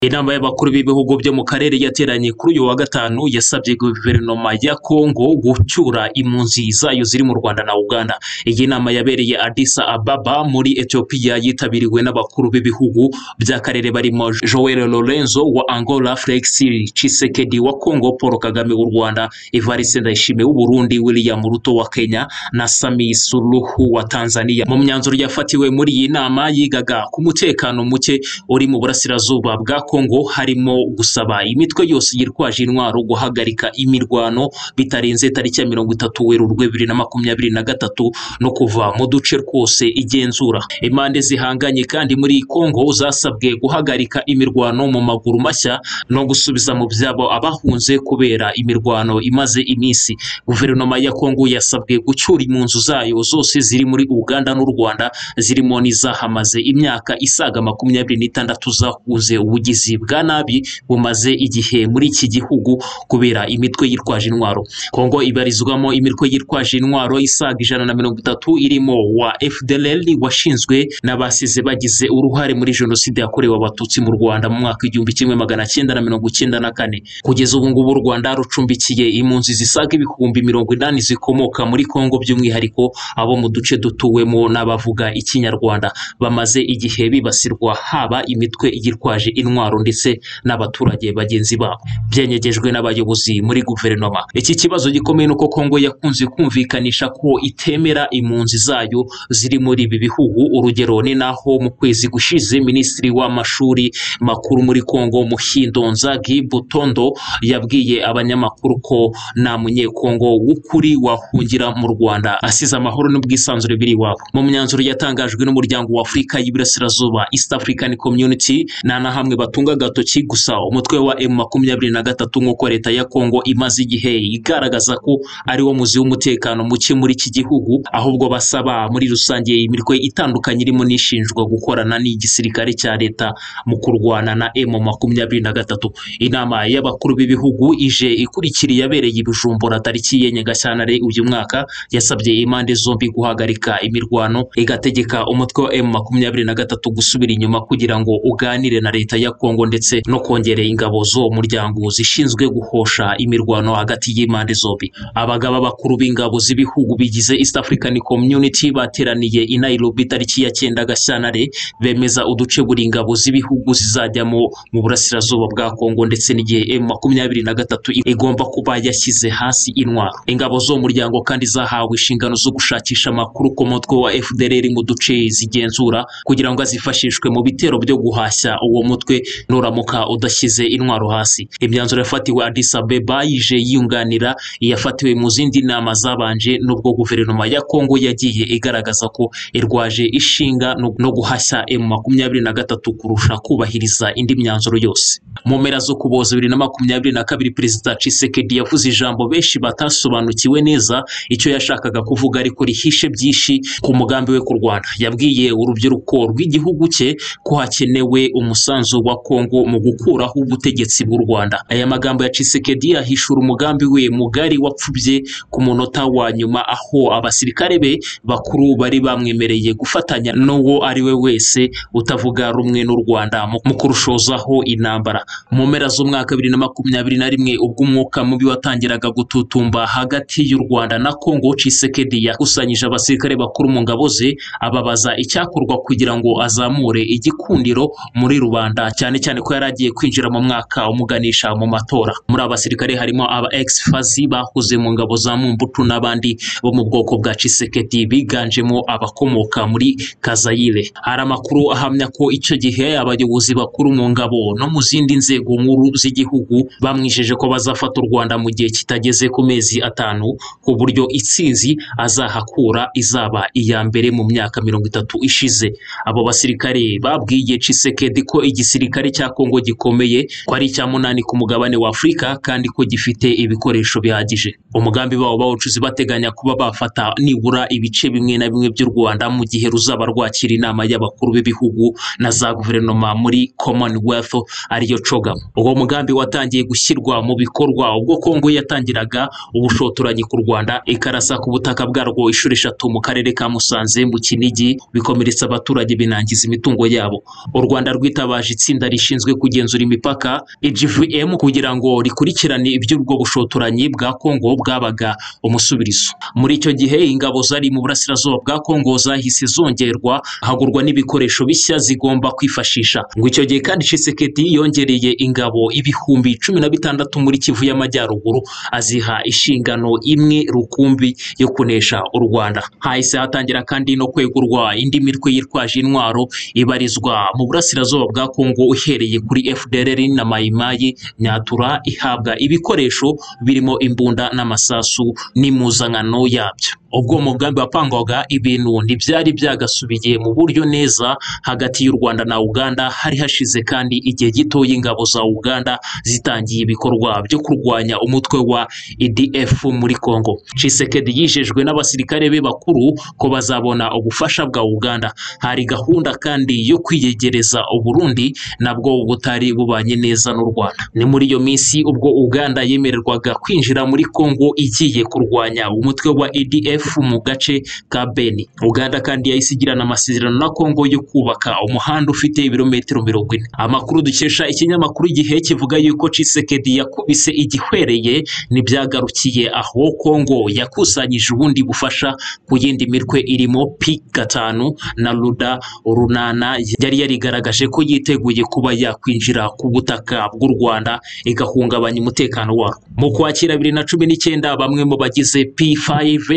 Inama y'abakuru b'ibihugu byo mu karere yateranye kuri uyu wa gatanu yasabye guverinoma ya Kongo gucyura impunzi zayo ziri mu Rwanda na Uganda. Iyi nama yabereye Addis Ababa muri Ethiopia yitabiriwe n'abakuru b'ibihugu by'akarere barimo Joel Lorenzo wa Angola, Felix Tshisekedi wa Kongo, Paul Kagame w'u Rwanda, Evariste Ndayishimiye w'u Burundi, William Ruto wa Kenya na Samia Suluhu wa Tanzania. Mu myanzuro yafatiwe muri iyi nama yigaga ku mutekano muke uri mu burasirazuba bwa Kongo harimo gusaba imitwe yose yitwaje intwaro guhagarika imirwano bitarenze tariki ya mirongo itatu Werurwe bibiri na makumyabiri na gatatu no kuva mu duce twose igenzura. Impande zihanganye kandi muri Kongo zasabwe guhagarika imirwano mu maguru mashya no gusubiza mu byabo abahunze kubera imirwano imaze iminsi. Guverinoma ya Kongo yasabwe gucyura impunzi zayo zose ziri muri Uganda n'u Rwanda zirimo n'izahamaze imyaka isaga makumyabiri n'itandatu zahunze ubugizi bwa nabi bumaze igihe muri iki gihugu kubera imitwe yitwaje intwaro. Kongo ibarizwamo imitwe yitwaje intwaro isaga ijana na mirongo itatu irimo wa FDLR washinzwe n'abasize bagize uruhare muri jenoside yakorewe abatutsi mu Rwanda mu mwaka igihumbi kimwe magana cyenda na mirongo cyenda na kane. Kugeza ubu ngubu u Rwanda rucumbikiye impunzi zisaga ibihumbi mirongo inani zikomoka muri Kongo by'umwihariko abo mu duce dutuwemo n'abavuga ikinyarwanda bamaze igihe bibasirwa haba imitwe yitwaje intwaro ndetse n'abaturage bagenzi babo byengejejwe n'abayobozi muri guverinoma iki kibazo gikomeye nuko Kongo yakunze kumvikanisha ko itemera impunzi zayo ziri muri ibi bihugu urugero ni naho mu kwezi gushize minisitiri w'amashuri makuru muri Kongo Muhindo Nzagi Butondo yabwiye abanyamakuru ko nta munyekongo w'ukuri wahungira mu Rwanda asize amahoro n'ubwisanzure biri iwabo mu myanzuro yatangajwe n'umuryango wa Afurika y'Iburasirazuba East African Community nta na hamwe batunga agatoki gusa umutwe wa M makumyabiri na gatatu nk'uko leta ya Kongo imaze igihe igaragaza ko ari wo muzi w'umutekano muke muri iki gihugu ahubwo basaba muri rusange imirwe itandukanye irimo n'ishinjwa gukorana n'igisirikare cya leta mu kurwana na M makumyabiri na gatatu inama y'abakuru b'ibihugu ije ikurikira yabereye ibijumbura tariki ya Nyagashyantare uyu mwaka yasabye impande zombi guhagarika imirwano igategeka umutwe wa M makumyabiri na gatatu gusubira inyuma kugira ngo uganire na leta ya Kongo ndetse no kongerera ingabo z'uwo muryango zishinzwe guhosha imirwano hagati y'impande zombi abagaba bakuru b'ingabo z'ibihugu bigize East African Community bateraniye i Nairobi tariki ya cyenda Gashyantare bemeza uduce buri ingabo z'ibihugu zizajyamo mu burasirazuba bwa Kongo ndetse n'igihe M makumyabiri na gatatu igomba kuba yashyize hasi intwaro ingabo z'uwo muryango kandi zahawe inshingano zo gushakisha amakuru ku mutwe wa FDLR mu duce zigenzura kugira ngo azifashishwe mu bitero byo guhashya uwo mutwe nuramuka udashyize intwaro hasi imyanzuro yafatiwe Addis Ababa yije yiyunganira iyafatiwe mu zindi nama zabanje n'ubwo guverinoma ya Kongo yagiye igaragaza ko irwaje ishinga no guhashya M makumyabiri na gatatu kurusha kubahiriza indi myanzuro yose mu mpera zo kuboza bibiri na makumyabiri na kabiri perezida Tshisekedi yavuze ijambo benshi batasobanukiwe neza icyo yashakaga kuvuga ariko rihishe byinshi ku mugambi we kurwana yabwiye urubyiruko rw'igihugu cye ko hakenewe umusanzu wa Kongo mu gukuraho ubutegetsi bw'u Rwanda aya magambo ya Tshisekedi ahishura umugambi we mugari wapfubye ku munota wa nyuma aho abasirikare be bakuru bari bamwemereye gufatanya n'uwo ari we wese utavuga rumwe n'u Rwanda mu kurushozaho intambara mu mpera z'umwaka bibiri na makumyabiri na rimwe ubwo umwuka mubi watangiraga gututumba hagati y'u Rwanda na Kongo Tshisekedi yakusanyije abasirikare bakuru mu ngabo ze ababaza icyakorwa kugira ngo azamure igikundiro muri rubanda cyane cyane ko yari agiye kwinjira mu mwaka umuganisha mu matora muri abasirikare harimo aba ex fazi bahuze mu ngabo za Mumbutu n'abandi bo mu bwoko bwa Tshisekedi biganjemo abakomoka muri Kazayire hari amakuru ahamya ko icyo gihe abayobozi bakuru mu ngabo no mu zindi nzego nkuru z'igihugu bamwijeje ko bazafata u Rwanda mu gihe kitageze ku mezi atanu ku buryo itsinzi azahakura izaba iya mbere mu myaka mirongo itatu ishize abo basirikare babwiye Tshisekedi ko igisirikare cya Kongo gikomeye ko ari icya munani ku mugabane wa Afurika kandi ko gifite ibikoresho bihagije umugambi wabo bawucuzi bateganya kuba bafata nibura ibice bimwe na bimwe by'u Rwanda mu gihe ruzaba rwakira inama y'abakuru b'ibihugu na za guverinoma muri Commonwealth ariyo COGAM uwo mugambi watangiye gushyirwa mu bikorwa ubwo Kongo yatangiraga ubushotoranyi ku Rwanda ikarasa ku butaka bwarwo inshuro eshatu mu karere ka Musanze mu Kinigi bikomeretsa abaturage binangiza imitungo yabo u Rwanda rwitabaje itsinda rishinzwe kugenzura imipaka EGVM kugira ngo rikurikirane iby'ubwo bushotoranyi bwa Kongo bwabaga umusubirizo muri icyo gihe ingabo zari mu burasirazuba bwa Kongo zahise zongerwa hagurwa n'ibikoresho bishya zigomba kwifashisha ngo icyo gihe kandi Tshisekedi yongereye ingabo ibihumbi cumi na bitandatu muri Kivu y'Amajyaruguru aziha inshingano imwe rukumbi yo kunesha u Rwanda hahise hatangira kandi no kwegurwa indi mitwe yitwaje intwaro ibarizwa mu burasirazuba bwa Kongo uhereye kuri FDLR na Mayimayi Nyatura ihabwa ibikoresho birimo imbunda n'amasasu n'impuzankano yabyo ubwo mugambi wapangwaga ibintu ntibyari byagasubiye mu buryo neza hagati y'u Rwanda na Uganda hari hashize kandi igihe gito y'ingabo za Uganda zitangiye ibikorwa byo kurwanya umutwe wa EDF muri Kongo Tshisekedi yijejwe n'abasirikare be bakuru ko bazabona ubufasha bwa Uganda hari gahunda kandi yo kwiyegereza Uburundi nabwo butari bubanye neza n'u Rwanda ni muri iyo minsi ubwo Uganda yemererwaga kwinjira muri Kongo igiye kurwanya umutwe wa EDF mu gace ka Beni Uganda kandi yahise igirana amasezerano na Kongo yo kubaka umuhanda ufite ibirometero mirongo ine amakuru dukesha ikinyamakuru igihe kivuga yuko Tshisekedi yakubise igihwereye ntibyagarukiye aho Kongo yakusanyije ubundi bufasha ku yindi mitwe irimo P gatanu na Luda runana yari yarigaragaje ko yiteguye kuba yakwinjira ku butaka bw'u Rwanda igahungabanya umutekano warwo mu kwakira bibiri na cumi n'icyenda bamwe mu bagize P5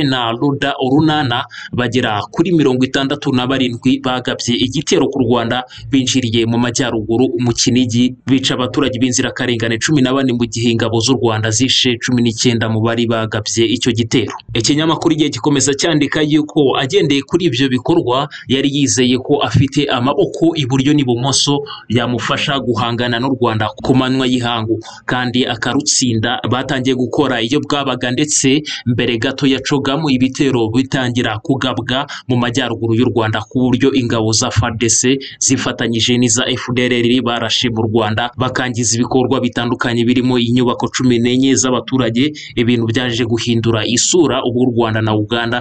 na Luda urunana bagera kuri mirongo itandatu na barindwi bagabye igitero ku Rwanda binjiriye mu majyaruguru mu Kinigi bica abaturage b'inzirakarengane cumi na bane mu gihe ingabo z'u Rwanda zishe cumi n'icyenda mu bari bagabye icyo gitero ikinyamakuru igihe gikomeza cyandika yuko agendeye kuri ibyo bikorwa yari yizeye ko afite amaboko iburyo n'ibumoso yamufasha guhangana n'u Rwanda ku manywa y'ihangu kandi akarutsinda batangiye gukora iyo bwabaga ndetse mbere gato yacogamu ibitero bitangira kugabwa mu majyaruguru y'u Rwanda ku buryo ingabo za FARDC zifatanyije n'iza FDLR barashe mu Rwanda bakangiza ibikorwa bitandukanye birimo inyubako cumi n'enye z'abaturage ibintu byaje guhindura isura ubwo u Rwanda na Uganda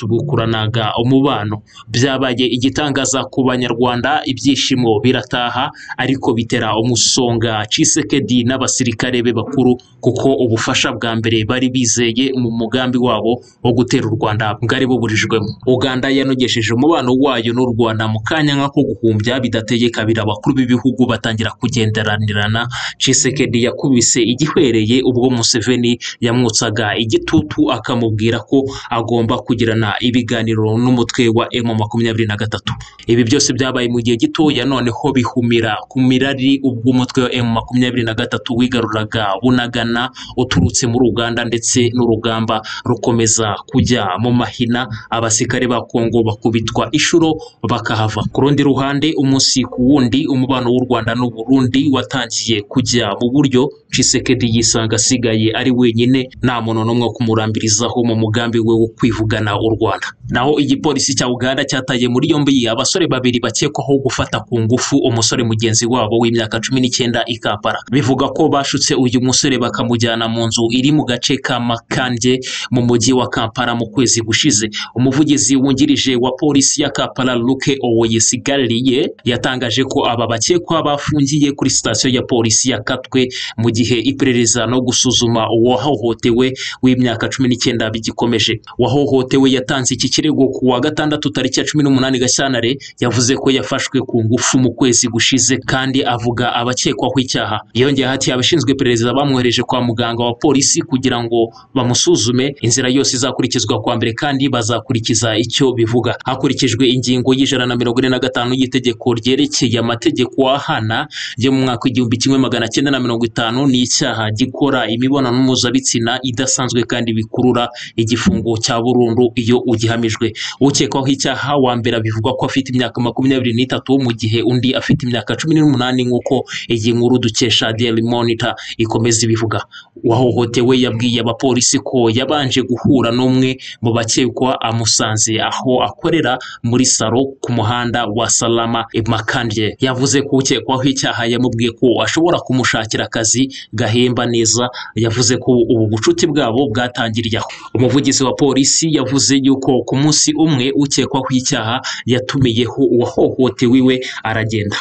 byasubukuranaga umubano byabaye igitangaza ku banyarwanda ibyishimo birataha ariko bitera umusonga Tshisekedi n'abasirikare be bakuru kuko ubufasha bwa mbere bari bizeye mu mugambi wabo wo gutera u Rwanda bwari buburijwemo Uganda yanogesheje umubano wayo n'u Rwanda mu kanya nk'ako guhumbya bidateye kabiri abakuru b'ibihugu batangira kugenderanirana Tshisekedi yakubise igihwereye ubwo Museveni yamwotsaga igitutu akamubwira ko agomba kugirana ibiganiro n'umutwe wa M makumyabiri na gatatu ibi byose byabaye mu gihe gitoya noneho bihumira ku mirari ubwo umutwe wa M makumyabiri na gatatu wigaruraga bunagana uturutse muri Uganda ndetse n'urugamba rukomeza kujya mu mahina abasirikare ba Kongo bakubitwa inshuro bakahava ku rundi ruhande umunsi ku wundi umubano w'u Rwanda n'u Burundi watangiye kujya mu buryo Tshisekedi yisanga asigaye ari wenyine nta muntu n'umwe wo kumurambirizaho mu mugambi we wo kwivugana u Rwanda naho igipolisi cya Uganda cyataye muri yombi abasore babiri bakekwaho gufata ku ngufu umusore mugenzi wabo w'imyaka cumi n'icyenda i Kampala bivuga ko bashutse uyu musore bakamujyana mu nzu iri mu gace ka Makanje mu mujyi wa Kampala mu kwezi gushize umuvugizi wungirije wa polisi ya Kampala Luke Owoyesigariye yatangaje ko aba bakekwa bafungiye kuri sitasiyo ya polisi ya Katwe mu gihe iperereza no gusuzuma uwahohotewe w'imyaka cumi n'icyenda bigikomeje uwahohotewe yatanze iki kirego ku wa gatandatu tariki ya cumi n'umunani Gashyantare yavuze ko yafashwe ku ngufu mu kwezi gushize kandi avuga abakekwaho icyaha yongeyeho ati abashinzwe iperereza bamwohereje kwa muganga wa polisi kugira ngo bamusuzume inzira yose izakurikizwa kwa mbere kandi bazakurikiza icyo bivuga hakurikijwe ingingo y'ijana na mirongo ine na gatanu y'itegeko ryerekeye amategeko ahana yo mu mwaka w'igihumbi kimwe magana cyenda na mirongo itanu n'icyaha gikora imibonano mpuzabitsina idasanzwe kandi bikurura igifungo cya burundu iyo ugihamijwe ukekwaho icyaha wa mbere bivugwa ko afite imyaka makumyabiri n'itatu mu gihe undi afite imyaka cumi n'umunani nk'uko iyi nkuru dukesha Daily Monitor ikomeza ibivuga uwahohotewe yabwiye abapolisi ko yabanje guhura n'umwe umwe mu bakekwa amusanze aho akorera muri salo ku muhanda wa salama makandye yavuze ko ukekwaho icyaha yamubwiye ko ashobora kumushakira akazi gahemba neza yavuze ko ubu bucuti bwabo bwatangiriye aho umuvugizi wa polisi yavuze yuko ku munsi umwe ukekwaho icyaha yatumiyeho uwahohotewe iwe aragenda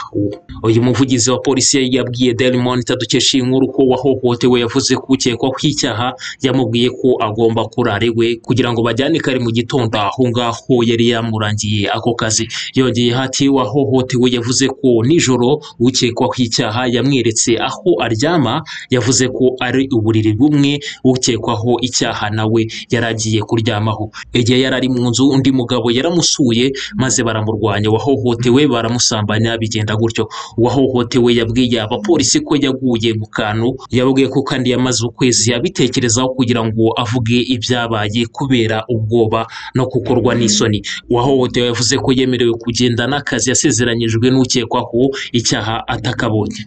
uyu muvugizi wa polisi yabwiye Daily Monitor dukesha iyi nkuru ko wahohotewe yavuze ko ukekwaho icyaha yamubwiye ko agomba kurara iwe kugira ngo bajyane kare mu gitondo aho ngaho yari yamurangiye ako kazi yongeye hati wahohotewe yavuze ko nijoro ukekwaho icyaha yamweretse aho aryama yavuze ko ari uburiri bumwe ukekwaho icyaha nawe yari agiye kuryamaho igihe yari ari mu nzu undi mugabo yaramusuye maze baramurwanya wahohotewe baramusambanya bigenda gutyo uwahohotewe yabwiye abapolisi ko yaguye mu kantu yabwiye ko kandi yamaze ukwezi abitekerezaho kugira ngo avuge ibyabaye kubera ubwoba no gukorwa n'isoni uwahohotewe yavuze ko yemerewe kugenda n'akazi yasezeranyijwe n'ukekwaho icyaha atakabonye